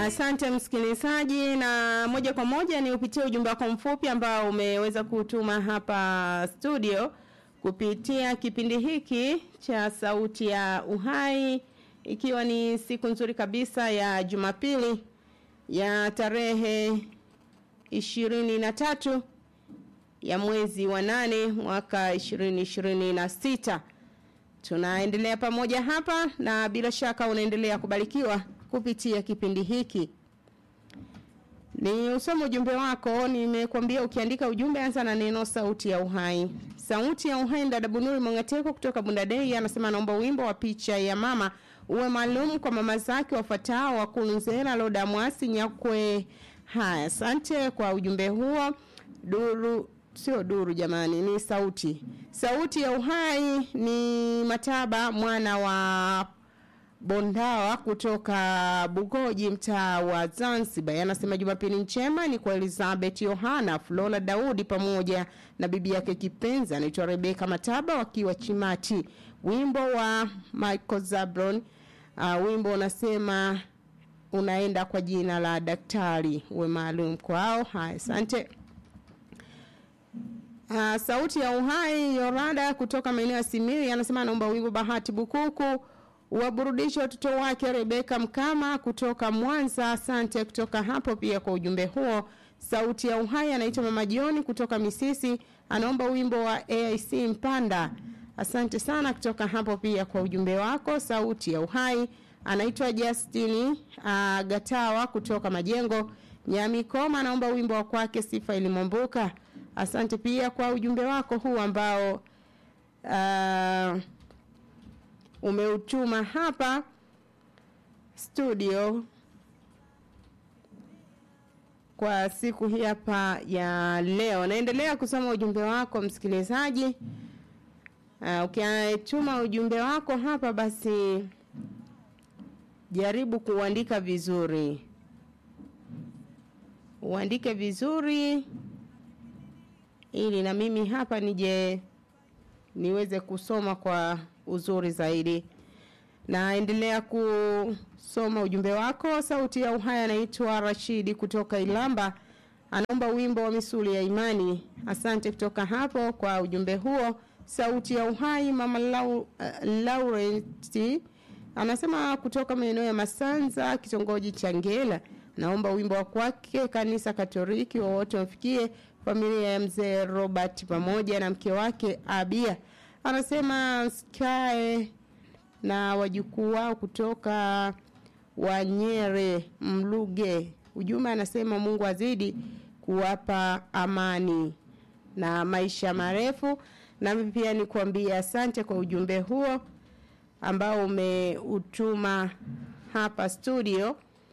Asante msikilizaji, na moja kwa moja ni upitie ujumbe wako mfupi ambao umeweza kutuma hapa studio kupitia kipindi hiki cha Sauti ya Uhai, ikiwa ni siku nzuri kabisa ya Jumapili ya tarehe ishirini na tatu ya mwezi wa nane mwaka ishirini ishirini na sita. Tunaendelea pamoja hapa na bila shaka unaendelea kubarikiwa kupitia kipindi hiki. Ni usome ujumbe wako, nimekuambia ukiandika ujumbe anza na neno sauti ya uhai. Sauti ya uhai dada Bunuri Mongateko kutoka Bundadei anasema naomba wimbo wa picha ya mama uwe maalum kwa mama zake wafuatao wa Kunzela Loda Mwasi Nyakwe. Haya, asante kwa ujumbe huo. Duru sio duru jamani, ni sauti. Sauti ya uhai ni Mataba mwana wa Bondawa kutoka Bugoji mtaa wa Zanzibar. Anasema Jumapili njema ni kwa Elizabeth Yohana, Flora Daudi pamoja na bibi yake kipenzi anaitwa Rebeka Mataba wakiwa Chimati. Wimbo wa Michael Zabron uh, wimbo unasema unaenda kwa jina la daktari uwe maalum kwao. Haya, asante. Uh, sauti ya uhai Yorada kutoka maeneo ya Simiyu anasema anaomba wimbo Bahati Bukuku waburudishe watoto wake Rebeka Mkama kutoka Mwanza. Asante kutoka hapo pia kwa ujumbe huo. Sauti ya uhai anaitwa Mama Jioni kutoka Misisi, anaomba wimbo wa AIC Mpanda. Asante sana kutoka hapo pia kwa ujumbe wako. Sauti ya uhai anaitwa Justini uh, Gatawa kutoka Majengo Nyamikoma, anaomba wimbo wa kwake Sifa Ilimombuka. Asante pia kwa ujumbe wako huu ambao uh, umeutuma hapa studio kwa siku hii hapa ya leo. Naendelea kusoma ujumbe wako msikilizaji. Uh, ukituma ujumbe wako hapa basi jaribu kuandika vizuri. Uandike vizuri ili na mimi hapa nije niweze kusoma kwa uzuri zaidi. Naendelea kusoma ujumbe wako. Sauti ya uhai anaitwa Rashidi kutoka Ilamba, anaomba wimbo wa misuli ya imani. Asante kutoka hapo kwa ujumbe huo. Sauti ya uhai mama Lau, uh, Laurenti anasema kutoka maeneo ya Masanza, kitongoji cha Ngela, naomba wimbo wa kwake kanisa Katoliki wowote wafikie familia ya mzee Robert pamoja na mke wake Abia anasema skae na wajukuu wao kutoka Wanyere Mluge. Ujumbe anasema Mungu azidi kuwapa amani na maisha marefu. Nami pia nikuambia asante kwa ujumbe huo ambao umeutuma hapa studio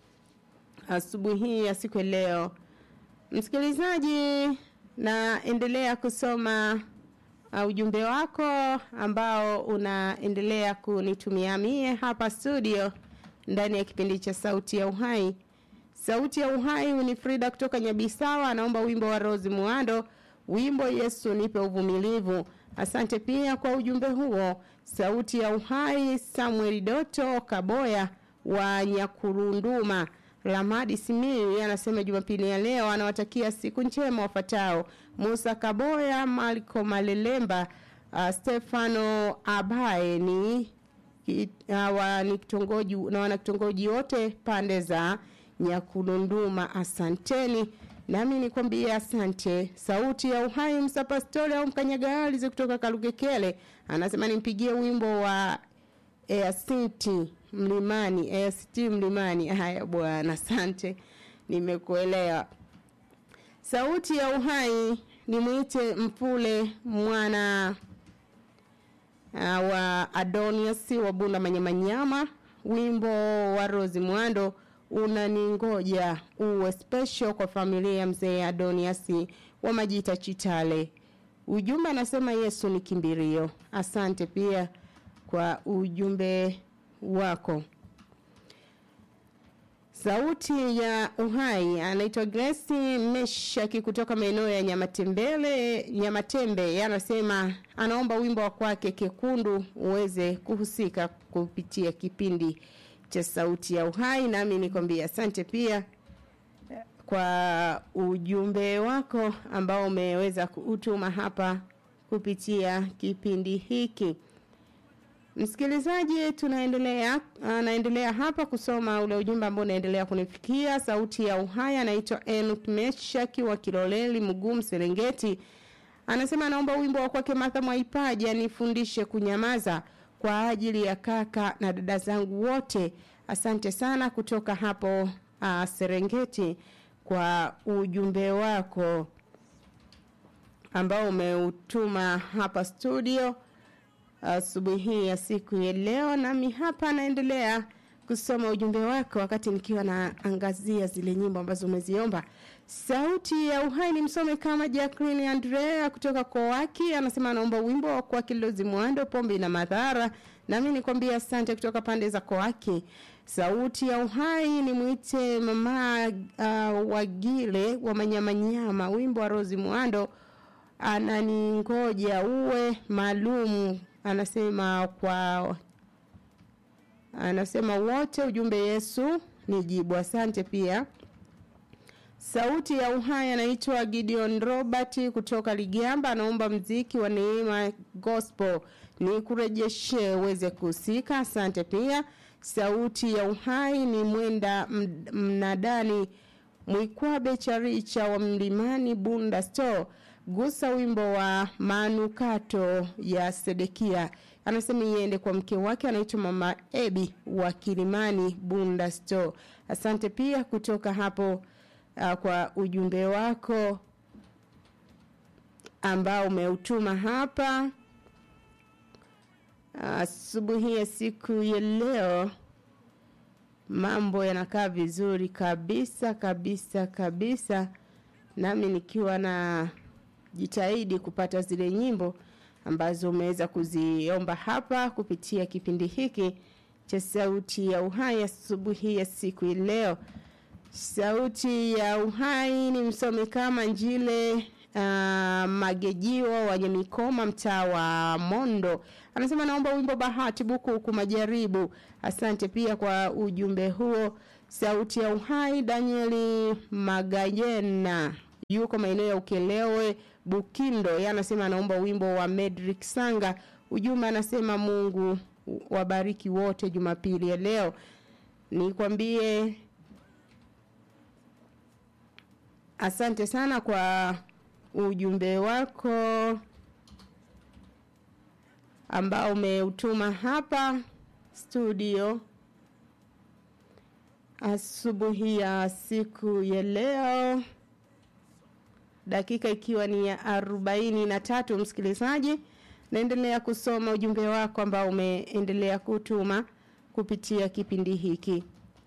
asubuhi hii ya siku leo. Msikilizaji, naendelea kusoma uh, ujumbe wako ambao unaendelea kunitumia mie hapa studio ndani ya kipindi cha sauti ya uhai sauti ya uhai ni frida kutoka nyabisawa anaomba wimbo wa rosi muando wimbo yesu nipe uvumilivu asante pia kwa ujumbe huo sauti ya uhai samuel doto kaboya wa nyakurunduma Lamadi Simiyu anasema Jumapili ya leo anawatakia siku njema wafatao Musa Kaboya, Marco Malelemba, uh, Stefano Abaye ni uh, wa ni kitongoji na wana kitongoji wote pande za Nyakulunduma. Asanteni. Nami nikwambie asante. Sauti ya Uhai Msapastori au Mkanyagalizi kutoka Kalugekele anasema nimpigie wimbo wa Easinti Mlimani, AST Mlimani. Haya bwana, asante, nimekuelewa. Sauti ya Uhai nimwite Mpule mwana uh, wa Adonias wa Bunda Manyamanyama, wimbo wa Rosi Mwando unaningoja uwe special kwa familia ya mzee Adonias wa Majita Chitale. Ujumbe anasema Yesu ni kimbirio. Asante pia kwa ujumbe wako. Sauti ya Uhai anaitwa Grace Meshaki kutoka maeneo ya Nyamatembele, Nyamatembe. Anasema anaomba wimbo wa kwake Kekundu uweze kuhusika kupitia kipindi cha sauti ya uhai nami nikwambia asante pia kwa ujumbe wako ambao umeweza kuutuma hapa kupitia kipindi hiki msikilizaji tunaendelea anaendelea hapa kusoma ule ujumbe ambao unaendelea kunifikia sauti ya uhai anaitwa Enoch Meshaki wa Kiloleli Mgumu Serengeti anasema anaomba wimbo wa kwake Martha Mwaipaji anifundishe kunyamaza kwa ajili ya kaka na dada zangu wote asante sana kutoka hapo uh, Serengeti kwa ujumbe wako ambao umeutuma hapa studio asubuhi hii ya siku ya leo nami hapa naendelea kusoma ujumbe wako wakati nikiwa naangazia zile nyimbo ambazo umeziomba sauti ya uhai ni msome kama Jacqueline Andrea kutoka Kowaki anasema anaomba wimbo wa kwa Kilozi Mwando pombe na madhara nami nikwambia asante kutoka pande za Kowaki sauti ya uhai ni mwite mama uh, wagile wa manyamanyama wimbo wa Rozi Mwando ananingoja uwe maalumu anasema kwa anasema wote ujumbe Yesu ni jibu asante pia sauti ya uhai anaitwa Gideon Robert kutoka Ligamba anaomba mziki wa Neema Gospel ni kurejeshe uweze kusika asante pia sauti ya uhai ni mwenda mnadani Mwikwabe Charicha wa Mlimani Bunda Store gusa wimbo wa manukato ya Sedekia anasema iende kwa mke wake anaitwa mama Ebi wa Kilimani Bunda Store asante pia kutoka hapo uh, kwa ujumbe wako ambao umeutuma hapa asubuhi uh, ya siku ya leo mambo yanakaa vizuri kabisa kabisa kabisa nami nikiwa na jitahidi kupata zile nyimbo ambazo umeweza kuziomba hapa kupitia kipindi hiki cha sauti ya uhai asubuhi ya siku ya leo sauti ya uhai ni msome kama njile uh, magejiwa wenye mikoma mtaa wa mondo anasema naomba wimbo bahati bukuku majaribu asante pia kwa ujumbe huo sauti ya uhai danieli magayena yuko maeneo ya ukelewe bukindo yeye anasema anaomba wimbo wa medrick sanga ujumbe anasema mungu wabariki wote jumapili ya leo nikwambie asante sana kwa ujumbe wako ambao umeutuma hapa studio asubuhi ya siku ya leo dakika ikiwa ni ya arobaini na tatu msikilizaji naendelea kusoma ujumbe wako ambao umeendelea kutuma kupitia kipindi hiki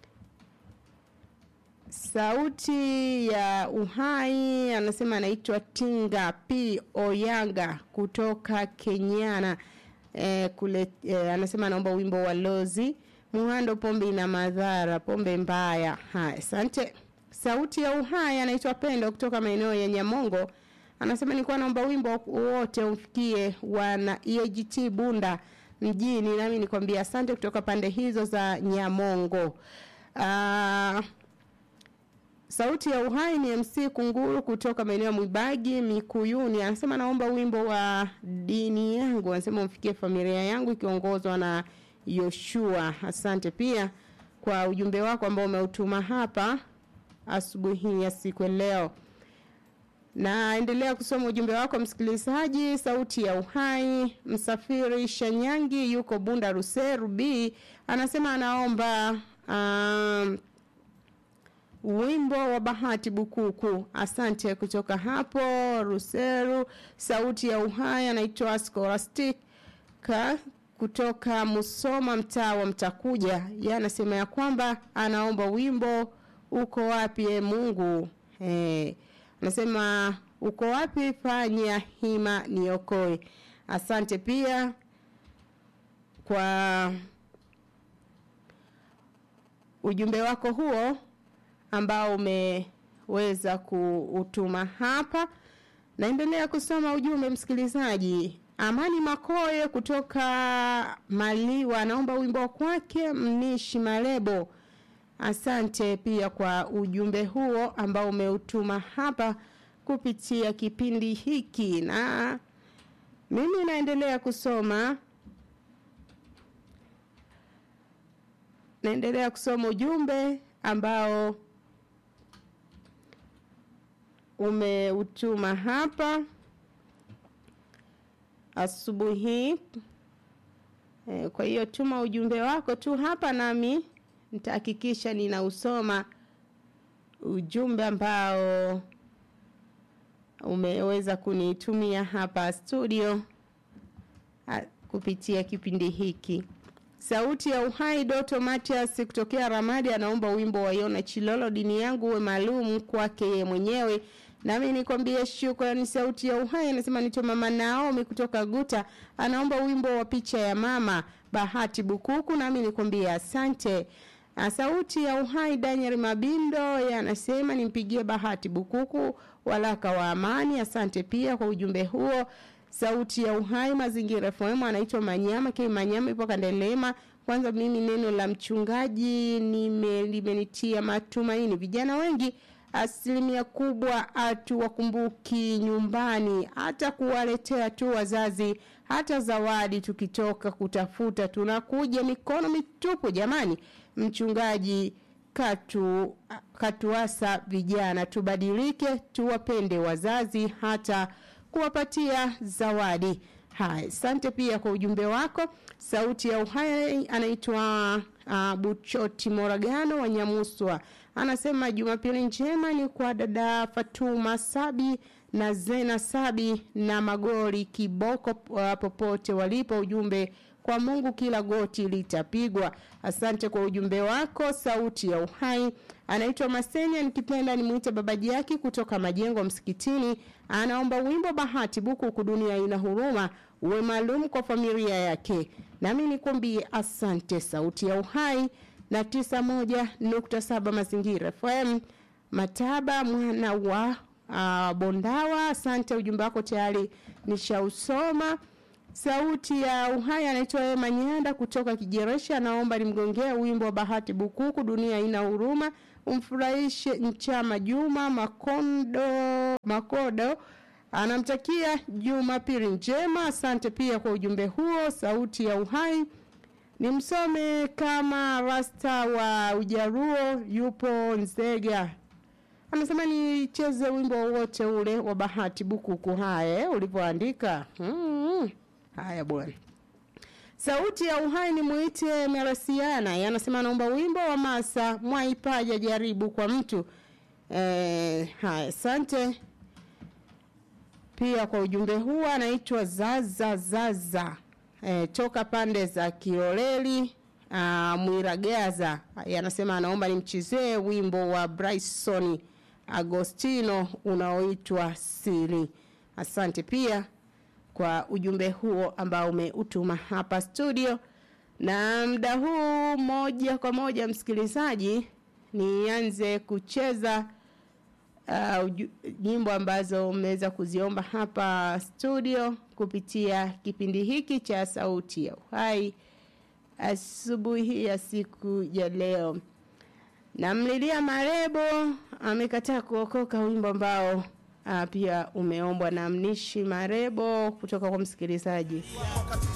sauti ya uhai anasema anaitwa tinga p oyanga kutoka kenyana e, kule e, anasema anaomba wimbo wa lozi muhando pombe ina madhara pombe mbaya haya asante sauti ya uhai anaitwa pendo kutoka maeneo ya nyamongo anasema nilikuwa naomba wimbo wote umfikie wana EAGT bunda mjini nami nikwambia asante kutoka pande hizo za nyamongo uh, sauti ya uhai ni mc kunguru kutoka maeneo ya mwibagi mikuyuni anasema naomba wimbo wa dini yangu anasema umfikie familia yangu ikiongozwa na yoshua asante pia kwa ujumbe wako ambao umeutuma hapa asubuhi ya siku ya leo naendelea kusoma ujumbe wako msikilizaji sauti ya uhai msafiri shanyangi yuko bunda ruseru b anasema anaomba um, wimbo wa bahati bukuku asante kutoka hapo ruseru sauti ya uhai anaitwa scholastic ka kutoka musoma mtaa wa mtakuja ye anasema ya kwamba anaomba wimbo uko wapi e mungu hey. anasema uko wapi fanya hima niokoe asante pia kwa ujumbe wako huo ambao umeweza kuutuma hapa naendelea kusoma ujumbe msikilizaji Amani Makoye kutoka Maliwa anaomba wimbo kwake Mnishi Malebo. Asante pia kwa ujumbe huo ambao umeutuma hapa kupitia kipindi hiki, na mimi naendelea kusoma naendelea kusoma ujumbe ambao umeutuma hapa asubuhi. E, kwa hiyo tuma ujumbe wako tu hapa nami nitahakikisha ninausoma ujumbe ambao umeweza kunitumia hapa studio a, kupitia kipindi hiki. Sauti ya Uhai Doto Matias kutokea Ramadi anaomba wimbo wa Yona Chilolo, dini yangu uwe maalum kwake yeye mwenyewe. Nami nikwambie shukrani. Sauti ya Uhai anasema nito mama Naomi kutoka Guta anaomba wimbo wa picha ya mama Bahati Bukuku, nami nikwambie asante. Sauti ya Uhai Daniel Mabindo yanasema nimpigie Bahati Bukuku walaka wa amani. Asante pia kwa ujumbe huo. Sauti ya Uhai Mazingira FM anaitwa Manyama K Manyama ipo Kandelema. Kwanza mimi neno la mchungaji nime limenitia matumaini. Vijana wengi asilimia kubwa hatuwakumbuki nyumbani, hata kuwaletea tu wazazi hata zawadi. Tukitoka kutafuta tunakuja mikono mitupu. Jamani, mchungaji katu katuasa vijana tubadilike, tuwapende wazazi hata kuwapatia zawadi. Haya, asante pia kwa ujumbe wako. Sauti ya Uhai anaitwa uh, Buchoti Moragano wa Nyamuswa, anasema Jumapili njema ni kwa dada Fatuma Sabi na Zena Sabi na Magori Kiboko uh, popote walipo. Ujumbe kwa Mungu kila goti litapigwa. Asante kwa ujumbe wako. Sauti ya Uhai anaitwa Masenya, nikipenda nimwite babaji yake kutoka majengo msikitini, anaomba wimbo Bahati Bukuku, dunia ina huruma, uwe maalum kwa familia yake. Nami nikwambie asante. Sauti ya Uhai na tisa moja nukta saba Mazingira FM Mataba mwana wa uh, Bondawa. Asante, ujumbe wako tayari nishausoma. Sauti ya Uhai anaitwa Ema Nyanda kutoka Kijeresha, anaomba nimgongea wimbo wa Bahati Bukuku, dunia ina huruma, umfurahishe Nchama Juma Makondo Makodo. Anamtakia Jumapili njema. Asante pia kwa ujumbe huo. Sauti ya Uhai ni msome kama rasta wa Ujaruo, yupo Nzega anasema nicheze wimbo wowote ule wa Bahati Bukuku. Haya, ulivyoandika hmm. Haya bwana. Sauti ya Uhai ni muite Merasiana, anasema naomba wimbo wa Masa Mwaipaja jaribu kwa mtu eh. Haya, asante pia kwa ujumbe huu. Anaitwa Zaza Zaza eh, toka pande za Kioleli uh, Mwiragaza anasema anaomba nimchezee wimbo wa Bryson Agostino unaoitwa Siri. Asante pia kwa ujumbe huo ambao umeutuma hapa studio, na muda huu moja kwa moja, msikilizaji, nianze kucheza uh, nyimbo ambazo mmeweza kuziomba hapa studio kupitia kipindi hiki cha Sauti ya Uhai asubuhi ya siku ya leo. Namlilia Marebo amekataa kuokoka, wimbo ambao uh, pia umeombwa na Mnishi Marebo kutoka kwa msikilizaji.